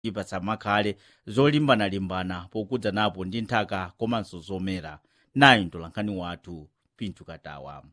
ipasamakhale zolimbana-limbana pokudza napo ndi nthaka komanso zomera nayi mtolankhani wathu pinthu katawa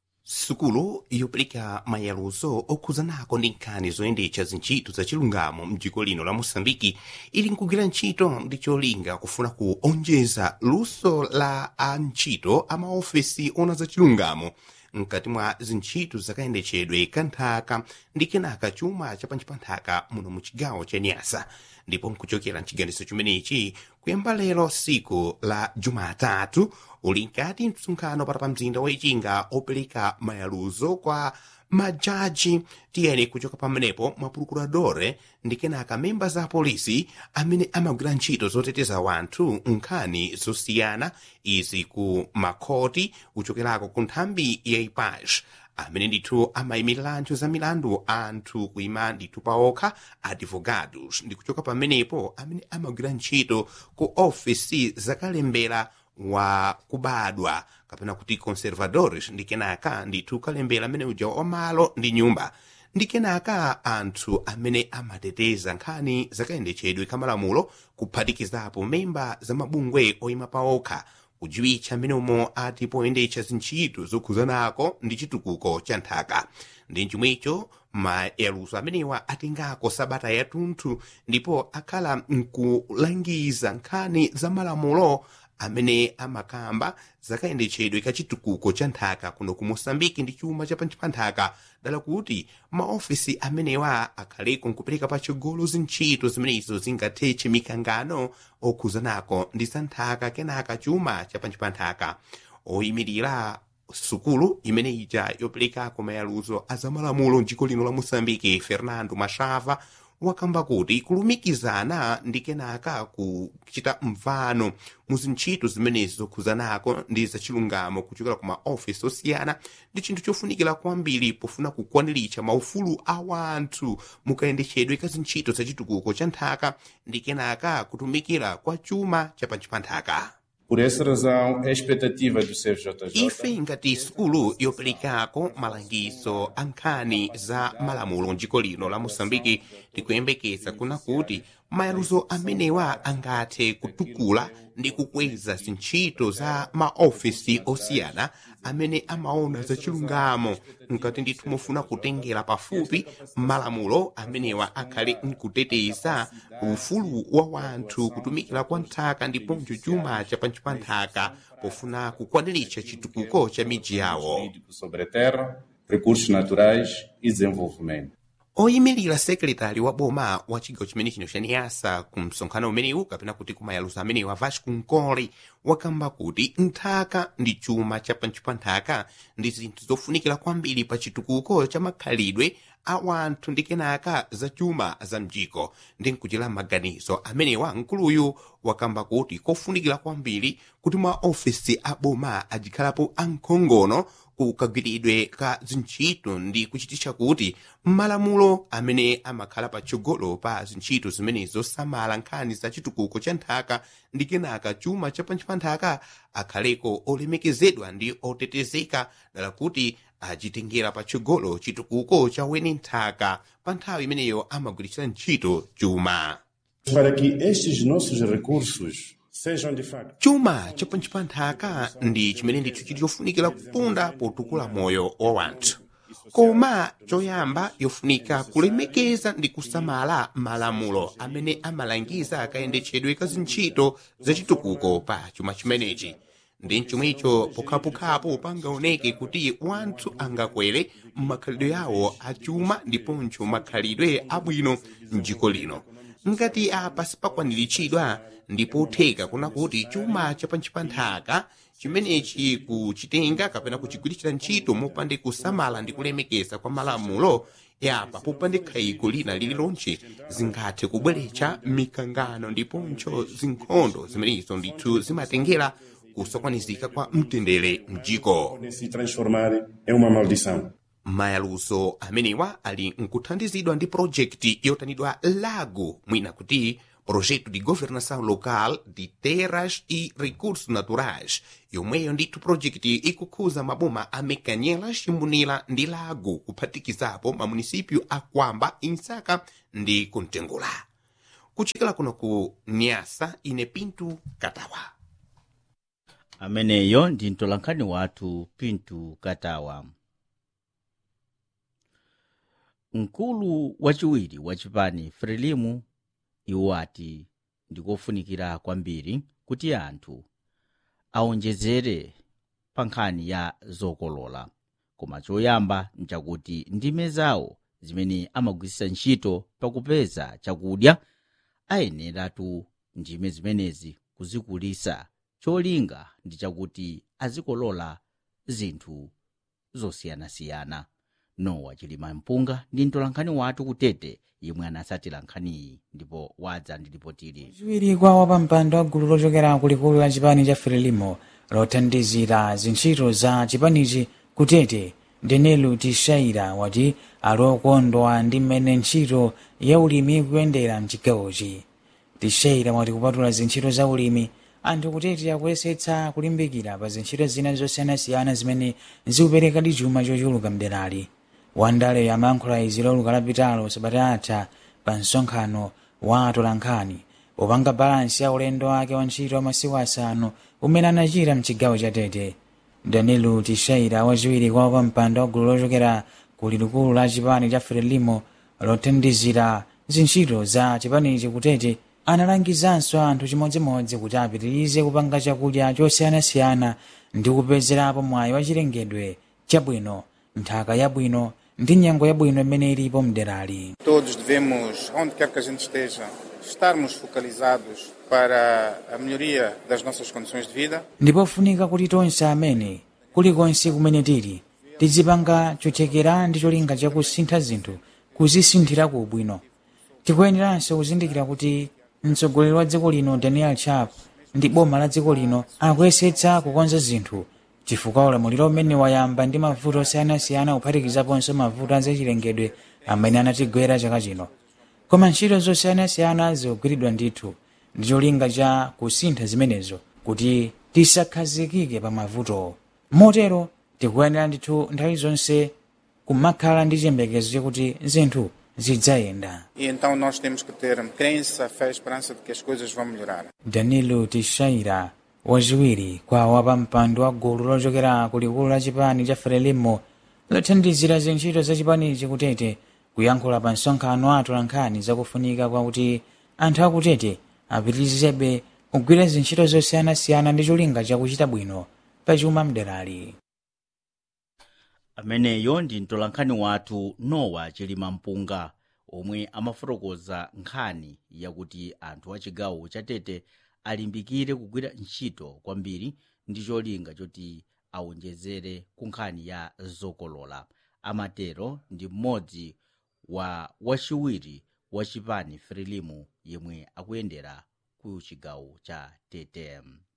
sukulu yopereka mayaluzo okhuzanako ndi nkhani zoyendetsa zintchito zachilungamo mdziko lino la mosambiki ili nkugwira ntchito ndi cholinga kufuna kuonjeza luso la antchito amaofesi ona zachilungamo mkati mwa zintchito zakayendetsedwe kanthaka ndi kenaka chuma chapanji pa nthaka muno mu chigawo cha nyasa ndipo nkuchokera mchiganizo chimenechi kuyamba lero siku la jumatatu uli nkati msonkhano pata pa mzinda wa ichinga opereka mayaluzo kwa majaji tiyeni kuchoka pamenepo mwa procuradore ndi kenaka memba za polisi amene amagwira ntchito zoteteza wanthu nkhani zosiyana izi ku makhoti kuchokerako ku nthambi ya ipash amene ndithu amayimirira anthu za milandu anthu kuima ndithu paokha advogados ndi kuchoka pamenepo amene amagwira ntchito ku ofisi zakalembera wa kubadwa kapena kuti conservadores ndi kenaka ndithu kalembera amene uja wamalo ndi nyumba ndi kenaka anthu amene amateteza nkhani zakayendetsedwe kamalamulo kuphatikizapo memba za mabungwe oyima paokha kudziwitcha amene umo ati poyendetsa zintchito zokhuzanako ndi chitukuko cha nthaka ndi chomwecho mayaluzo amenewa atengako sabata yathunthu ndipo akhala nkulangiza nkhani za malamulo amene amakamba zakayendetsedwe kachitukuko cha nthaka kuno ku mosambiki ndi chuma chapanji pa nthaka dala kuti maofisi amenewa akhaleko nkupereka patsogolo zintchito zimenezo zingathetche mikangano okhuzanako ndi za nthaka kenaka chuma chapanji pa nthaka oyimirira sukulu imene ija yoperekako mayaluzo a zamalamulo mdziko lino la mosambiki fernando machava wakamba kuti kulumikizana ndi kenaka kuchita mvano mu zintchito zimenezi zokhuzanako ndi zachilungamo kuchokera ku maofisi osiyana ndi chinthu chofunikira kwambiri pofuna kukwaniritsa maufulu a wanthu mukayendetsedwe ka zintchito zachitukuko cha nthaka ndi kenaka kutumikira kwa chuma chapanji pa nthaka Por essa razão, a expectativa do CFJJ ife ngati sukulu yoperekako malangizo a nkhani za malamulo mdziko lino la mosambiki tikuyembekeza kuna kuti mayaluzo amenewa angathe kutukula ndi kukweza zintchito za maofisi osiyana amene amaona zachilungamo nkati ndithu mufuna kutengera pafupi malamulo amenewa akhale nkuteteza ufulu wa wanthu kutumikira kwa nthaka ndiponso chuma chapanji pa nthaka pofuna kukwaniritsa chitukuko cha midzi yawo jurídico sobre a terra, recursos naturais e desenvolvimento. oyimirira sekretari wa boma wa chigawo chimene chino cha niyasa ku msonkhano umenewu kapena kuti kumayaluzo amenewu a vasco nkole wakamba kuti nthaka ndi chuma chapanji pa nthaka ndi zinthu zofunikira kwambiri pa chitukuko cha makhalidwe a wanthu ndi kenaka za chuma za mdziko ndi nkuchira maganizo amenewa nkuluyu wakamba kuti kofunikira kwambiri kuti maofisi a boma ajikhalapo ankhongono kukagwiridwe ka zintchito ndi kuchititsa kuti malamulo amene amakhala patsogolo pa zintchito zimene zosamala nkhani za chitukuko cha nthaka ndi kenaka chuma chapanji pa nthaka akhaleko olemekezedwa ndi otetezeka dala kuti achitengera patsogolo chitukuko cha weni nthaka pa nthawi imeneyo amagwiritsira ntchito chuma Para que estes nossos recursos sejam de facto chuma chapanji pa nthaka ndi chimene ndithu chili chofunikira kupunda potukula moyo wa wanthu koma choyamba yofunika kulemekeza ndi kusamala malamulo amene amalangiza akayendetsedwe ka zintchito zachitukuko pa chuma chimenechi ndi mchomwecho pokhapokhapo pangaoneke kuti wanthu angakwere m'makhalidwe yawo achuma ndiponso makhalidwe abwino mdziko lino ngati apa sipakwaniritsidwa ndipotheka kuna kuti chuma chapanji pa nthaka chimenechi kuchitenga kapena kuchigwiritsira ntchito mopande kusamala ndi kulemekeza kwa malamulo yapa popande khayiko lina lililonse zingathe kubweretsa mikangano ndiponso zinkhondo zimenezo ndithu zimatengera kusakwanizika kwa mtendere mdziko podem se transformar em uma maldição. mayaluso amenewa ali nkuthandizidwa ndi projekti yotanidwa lago mwina kuti projeto de governação local de terras e recursos naturais yomweyo ndithu projekti ikukhuza maboma a mekanyelas chimbunira ndi lago kuphatikizapo mamunisipyu a kwamba insaka ndi kuntengula kuchokera kuno ku nyasa ine pintu katawa ameneyo ndi mtolankhani wathu pintu katawa mkulu wachiwiri wa chipani frelimu iwo ati ndikofunikira kwambiri kuti anthu aonjezere pa nkhani ya zokolola koma choyamba nchakuti ndime zawo zimene amagwiritsa ntchito pakupeza chakudya ayeneratu ndime zimenezi kuzikulisa cholinga ndi chakuti azikolola zinthu zosiyanasiyana nowa chilima mpunga ndi mtolankhani wathu kutete yemwe anasatira nkhaniyi ndipo wadza ndi ripotili chiwiri kwa wapampando wa gulu lochokera kulikulu la chipani cha frelimo lothandizira zintchito za chipanichi kutete denelu tishaira wati ali okondwa ndi mmene ntchito ya ulimi ikuyendera mchigawochi tishaira wati kupatula zintchito za ulimi anthu kutete akuyesetsa kulimbikira pa zintchito zina zosiyanasiyana zimene zikuperekadi chuma chochuluka mderali wandale amayankhula izi loluka lapitalo sabata atha pa msonkhano wa atolankhani popanga balansi ya ulendo wake wa ntchito wa masiku asanu umene anachita mchigawo cha tete danilo tishaira wachiwiri kwa wapampando wa gulu lochokera ku likulu la chipani cha frelimo lothandizira zintchito za chipanichi kutete analangizanso anthu chimodzimodzi kuti apitirize kupanga chakudya chosiyanasiyana ndi kupezerapo mwayi wa chilengedwe chabwino nthaka yabwino ndi nyengo yabwino imene ilipo mderali Todos devemos, onde quer que a gente esteja, estarmos focalizados para a melhoria das nossas condições de vida. ndipofunika kuti tonse amene kulikonse kumene tili tizipanga chothekera ndi cholinga chakusintha zinthu kuzisinthira ku ubwino tikuyeneranso kuzindikira kuti mtsogoleri wa dziko lino daniel chap ndi boma la dziko lino akuyesetsa kukonza zinthu chifukwa ulamuliro umene wayamba ndi mavuto osiyanasiyana kuphatikizaponso mavuto azachilengedwe amene anatigwera chaka chino koma ntchito zosiyanasiyana zikugwiridwa ndithu ndi cholinga cha kusintha zimenezo kuti tisakhazikike pa mavuto motero tikuyenera ndithu nthawi zonse kumakhala ndi chiyembekezo chakuti zinthu zidzayenda E então nós temos que ter crença, fé e esperança de que as coisas vão melhorar. danilo tishaira wachiwiri kwa wapampando wa gulu lochokera ku likulu la chipani cha frelimo lothandizira zintchito za chipanichi kutete kuyankhula pa msonkhano wa atolankhani zakufunika kwakuti anthu akutete apitirizebe kugwira zintchito zosiyanasiyana ndi cholinga chakuchita bwino pachuma mderali ameneyo ndi mtolankhani wathu nowa chilima mpunga omwe amafotokoza nkhani yakuti anthu a chigawo cha tete alimbikire kugwira ntchito kwambiri ndi cholinga choti awonjezere ku nkhani ya zokolola amatero ndi mmodzi wa wachiwiri wa chipani frelimu yemwe akuyendera ku chigawo cha tete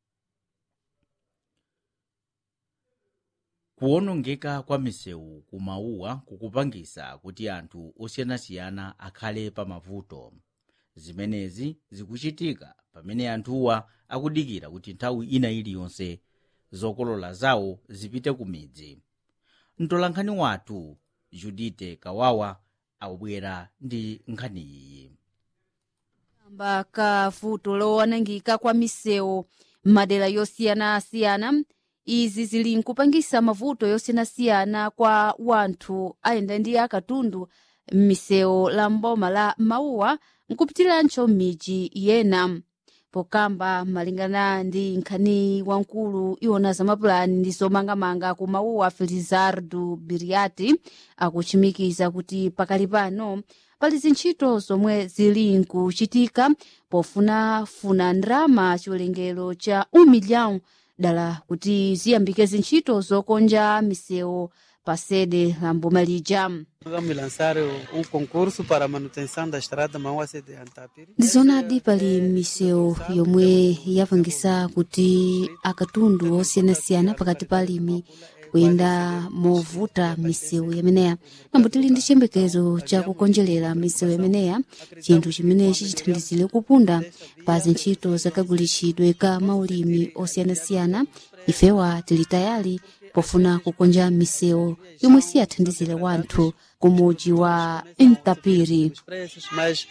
kuwonongeka kwa misewu kumauwa kukupangisa kuti anthu osiyanasiyana akhale pa mavuto zimenezi zikuchitika pamene anthuwa akudikira kuti nthawi ina iliyonse zokolola zawo zipite ku midzi mtolankhani wathu judite kawawa akubwera ndi nkhani iyi kamba ka vuto lowanangika kwa misewu m'madera yosiyanasiyana izi zili nkupangisa mavuto yosiyanasiyana kwa wanthu ayenda ndi akatundu m'misewu la mboma la mauwa nkupitiranso m'midzi yena pokamba malingana ndi nkhani wamkulu iwona zamapulani ndi zomangamanga ku mauwa felizardo biriati akuchimikiza kuti pakali pano pali zintchito zomwe zili nkuchitika pofunafuna ndrama chiwerengero cha 1 milhão dala kuti ziyambike zintchito zokonja misewu pa sede la mboma lija Vamos lançar um concurso para a manutenção da estrada Mauá-Sede Antapiri. ndizonadi pali misewu yomwe yapangisa kuti akatundu osiyanasiyana pakati pa alimi kuyenda movuta misewu yameneya nambo tili ndi chiyembekezo chakukonjerera misewu yameneya chinthu chimene chichithandizire kupunda pa zintchito zakagulitsidwe ka maulimi osiyanasiyana ifewa tili tayali pofuna kukonja misewu yomwe siyathandizire wanthu ku mudzi wa ntapiri Os preços, mas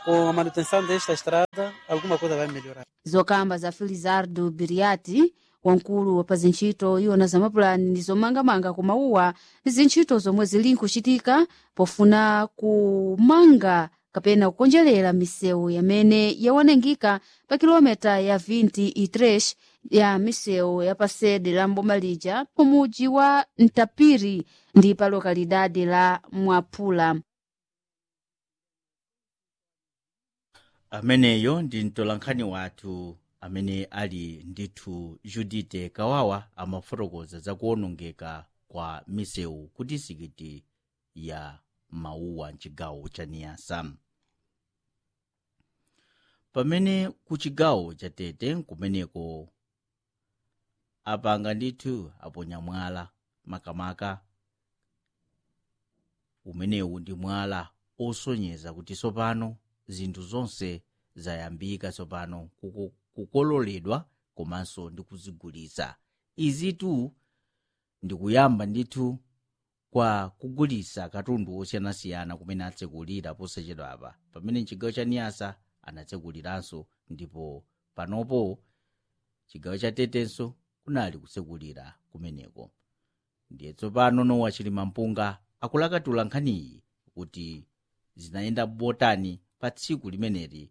com a manutenção desta estrada, alguma coisa vai melhorar. zokamba za felizardo biriati wamkulu wa zintchito iwona za mapulani ndi zomangamanga ku mauwa zintchito zomwe zili nkuchitika pofuna kumanga kapena kukonjerera misewu yamene yawanangika pa kilomita ya 20 itresh ya misewu ya pasede la mboma lija pamudzi wa ntapiri ndi pa lokalidade la mwapula ameneyo ndi mtolankhani wathu amene ali ndithu judite kawawa amafotokoza za kuwonongeka kwa misewu ku disikiti ya mauwa mchigawo cha niyasa pamene ku chigawo cha tete kumeneko apanga ndithu aponya mwala makamaka umenewu ndi mwala osonyeza kuti tsopano zinthu zonse zayambika tsopano kuku- kukololedwa komanso ndi kuzigulitsa izitu ndikuyamba ndithu kwa kugulitsa katundu osiyanasiyana kumene atsekulira posachedwa apa pamene chigawo cha niyasa anatsekuliranso ndipo panopo chigawo cha tetenso kunali kutsekulira kumeneko ndiye tsopano nowa chilima mpunga akulakatula nkhaniyi kuti zinayenda botani pa tsiku limeneli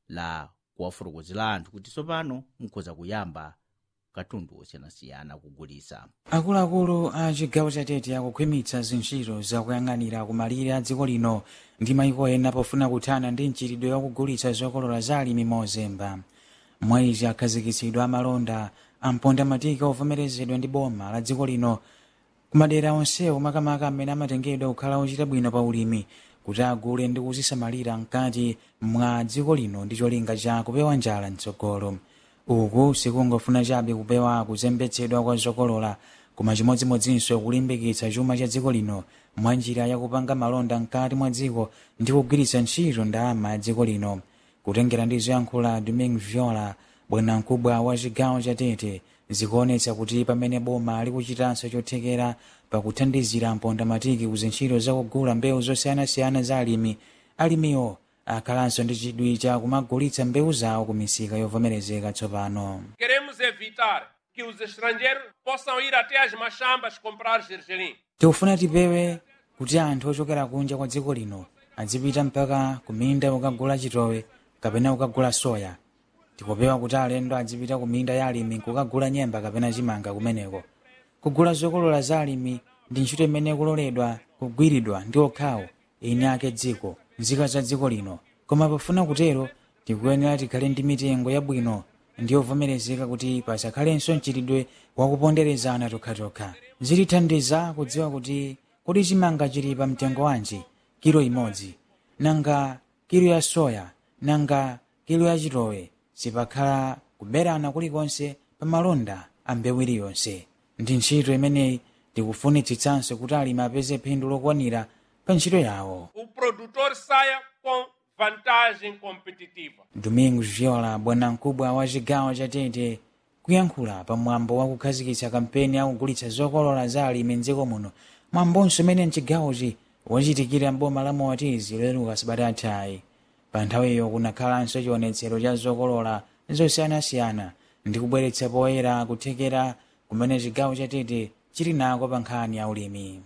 la kuwafotokozera anthu kuti tsopano mukhoza kuyamba katundu osiyanasiyana kugulitsa akuluakulu a chigawo cha tete akukhwimitsa zintchito zakuyang'anira kumalire a dziko lino ndi mayiko ena pofuna kuthana ndi mchitidwe wakugulitsa zokolola za alimi mozemba mwa izi akhazikitsidwa amalonda amponda matika ovomerezedwa ndi boma la dziko lino kumadera onsewo makamaka amene amatengedwa kukhala ochita bwino pa ulimi kuti agule ndi kuzisamalira mkati mwa dziko lino ndi cholinga cha kupewa njala mtsogolo uku sikungofuna chabe kupewa kuzembetsedwa kwa zokolola koma chimodzimodzinso kulimbikitsa chuma cha dziko lino mwa njira yakupanga malonda mkati mwa dziko ndi kugwiritsa ntchito ndalama ya dziko lino kutengera ndi zoyankhula domingue viola bwanamkubwa wa chigawo cha tete zikuonetsa kuti pamene boma likuchitanso chothekera pakuthandizira mponda matiki kuzintchito zakugula mbewu zosiyanasiyana za alimi alimiwo akhalanso ndi chidwi cha kumagulitsa mbewu zawo ku misika yovomerezeka tsopano Queremos evitar que os estrangeiros possam ir até as machambas comprar gergelim. tikufuna tipewe kuti anthu ochokera kunja kwa dziko lino adzipita mpaka kuminda kukagula chitowe kapena kukagula soya tikupewa kuti alendo adzipita kuminda ya alimi kukagula nyemba kapena chimanga kumeneko kugula zokolola za alimi ndi ntchito imene kuloledwa kugwiridwa ndi okhawo eni ake dziko nzika za dziko lino koma pofuna kutero tikuyenera tikhale ndi mitengo yabwino ndi yovomerezeka kuti pasakhalenso mchitidwe wakuponderezana tokhatokha zitithandiza kudziwa kuti kodi chimanga chili pa mtengo wanji kilo imodzi nanga kilo ya soya nanga kilo ya chitowe sipakhala kuberana kulikonse pa malonda a mbewu iliyonse ndi ntchito imeneyi tikufunitsitsanso kuti alimi apeze phindu lokwanira pa ntchito yawo O produtor saia com vantagem competitiva. domingos viola bwanamkubwa wa chigawo cha tete kuyankhula pamwambo wa kukhazikitsa kampeni yakugulitsa zokolola za alimi mdziko muno mwambonso umene mchigawochi wachitikira mboma la moatizi loleruka sabata athayi pa nthawiyo kunakhalanso chionetsero cha zokolola zosiyanasiyana ndi kubweretsa poyera kuthekera kumene chigawo cha tete chili nako pa nkhani ya ulimi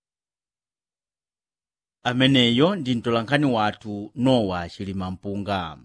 ameneyo ndi mtolankhani wathu nowa chilima mpunga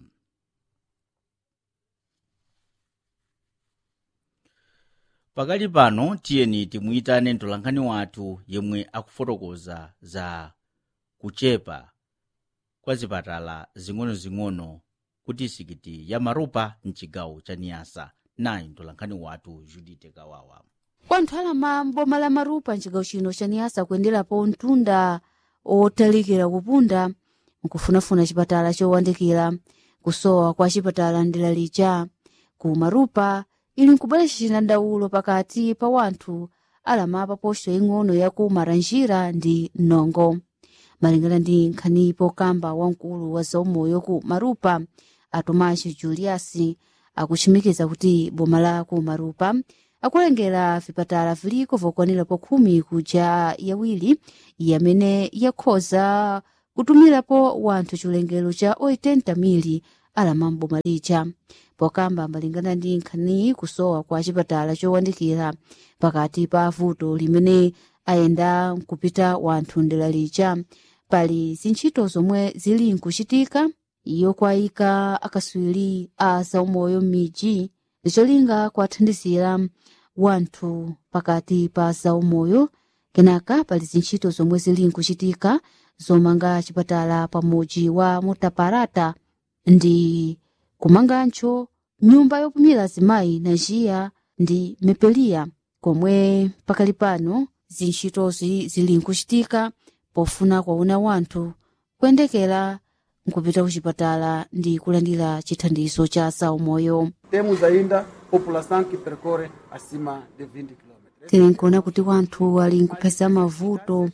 pakali pano tiyeni timuyitane mtolankhani wathu yemwe akufotokoza za kuchepa kwa zipatala zing'onozing'ono ku disikiti ya marupa mchigawo cha niyasa nayi mtolankhani wathu judite kawawa kwanthu alama mboma la marupa mchigawo chino cha niyasa kuyenderapo mtunda otalikira kupunda nkufunafuna chipatala chowandikira kusowa kwa chipatala ndela lija ku marupa ili nkubweretsa chinandaulo pakati pa wanthu alama pa posto ing'ono ya ku maranjira ndi nongo malingana ndi nkhanipo kamba wamkulu wa zaumoyo ku marupa a tomaso julius akuchimikiza kuti boma la ku marupa akulengera vipatala viliko vokwanirapo khumi kuja yawiri yamene yakhoza kutumirapo wanthu chilengero cha 80 mili alamambo malicha pokamba malingana ndi nkhaniyi kusowa kwa chipatala chowandikira pakati pa vuto limene ayenda kupita wanthu ndela licha pali zintchito zomwe zili nkuchitika yokwayika akaswiri a zaumoyo m'midzi ndicholinga kuwathandizira wanthu pakati pa zaumoyo kenaka pali zintchito zomwe zili nkuchitika zomanga chipatala pamudzi wa mutaparata ndi kumangancho nyumba yopumira azimayi na njiya ndi mepeliya komwe pakali pano zintchitozi zili nkuchitika pofuna kwauna wanthu kuyendekera nkupita kuchipatala ndi kulandira chithandizo cha zaumoyo Temos ainda população que percorre acima de 20 quilômetros. tili nkuona kuti wanthu ali nkupeza mavuto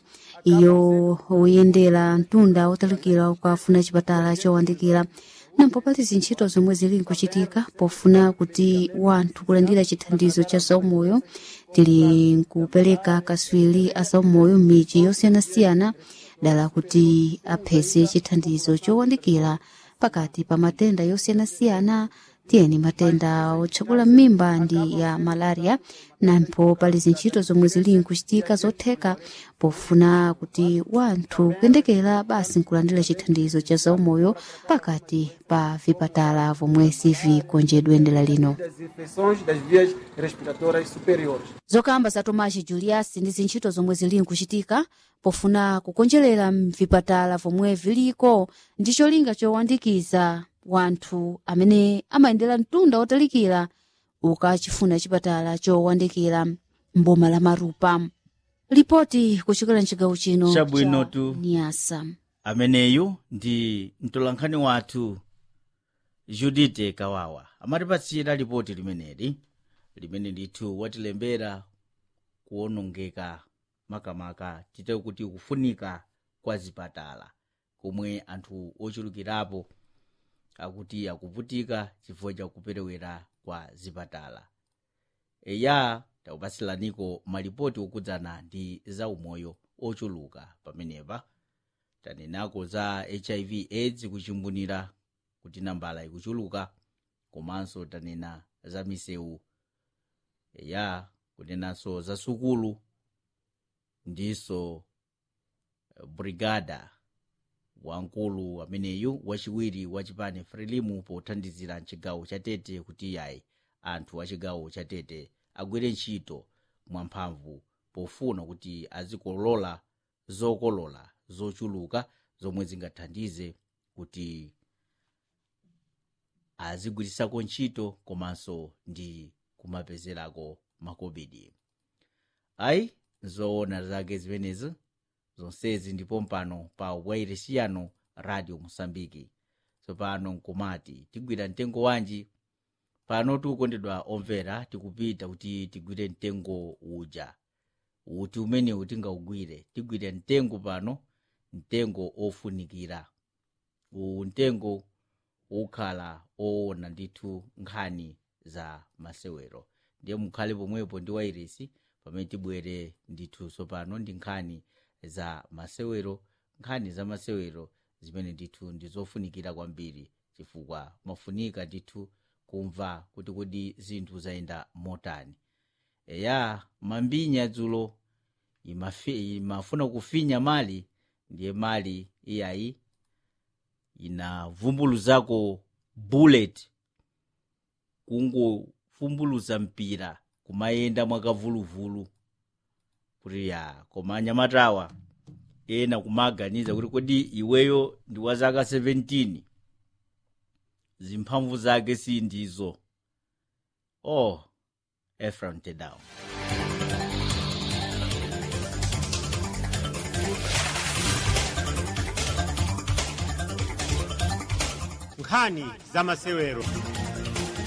iyo oyendera mtunda otalikira ukafuna chipatala chowandikira nampo pali zintchito zomwe zili nkuchitika pofuna kuti wanthu kulandira chithandizo cha zaumoyo tili nkupereka kaswiri a zaumoyo m'midzi yosiyanasiyana dala kuti apheze chithandizo chowandikira pakati pa matenda yosiyanasiyana tiyeni matenda otchakula m'mimba ndi ya malaria nampo pali zintchito zomwe zili nkuchitika zotheka pofuna kuti wanthu kuyendekera basi nkulandira chithandizo cha zaumoyo pakati pa vipatala vomwe sivikonjedwe ndela lino Das infecções das vias respiratórias superiores. zokamba za tomashi julius ndi zintchito zomwe zili nkuchitika pofuna kukonjerera mvipatala vomwe viliko ndi cholinga chowandikiza wanthu amene amayendera mtunda otalikira ukachifuna chipatala chowandikira mboma la marupa ripoti kuchokera mchigawo chino Chabwinotu. cha niyasa ameneyu ndi mtolankhani wathu judite kawawa amatipatsira ripoti limeneli limene ndithu watilembera kuwonongeka makamaka tite kuti kufunika kwa zipatala komwe anthu ochulukirapo akuti akuvutika chifukwa cha kuperewera kwa zipatala eya takupatsiraniko malipoti okudzana ndi zaumoyo ochuluka pamenepa tanenako za hiv aids kuchimbunira kuti nambala ikuchuluka komanso tanena za misewu eya kunenanso za sukulu ndiso eh, brigada wamkulu ameneyu wachiwiri wa chipani frelimu pothandizira mchigawo cha tete kuti yayi anthu a chigawo cha tete agwire ntchito mwamphamvu pofuna kuti azikolola zokolola zochuluka zomwe zingathandize kuti azigwirisako ntchito komanso ndi kumapezerako makobidi ayi zoona zake zimenezi zonsezi ndipo mpano pa wairesiyano radio mosambiki tsopano nkumati tigwira mtengo wanji pano tikukondedwa omvera tikupita kuti tigwire mtengo uja uti umenewu tingaugwire tigwire mtengo pano mtengo ofunikira uwu mtengo ukhala owona ndithu nkhani za masewero ndiye mukhale pomwepo ndi wairesi pamene tibwere ndithu tsopano ndi nkhani za masewero nkhani za masewero zimene ndithu ndi zofunikira kwambiri chifukwa mafunika ndithu kumva kuti kodi zinthu zayenda motani eya mambinya dzulo imafi- imafuna kufinya mali ndiye mali iyayi inavumbuluzako bullet kungofumbuluza mpira kumayenda mwakavuluvulu kuti ya koma anyamatawa ena kumaganiza kuti kodi iweyo ndi wa zaka 17 zimphamvu zake si ndizo oh efraim tedao nkhani za masewero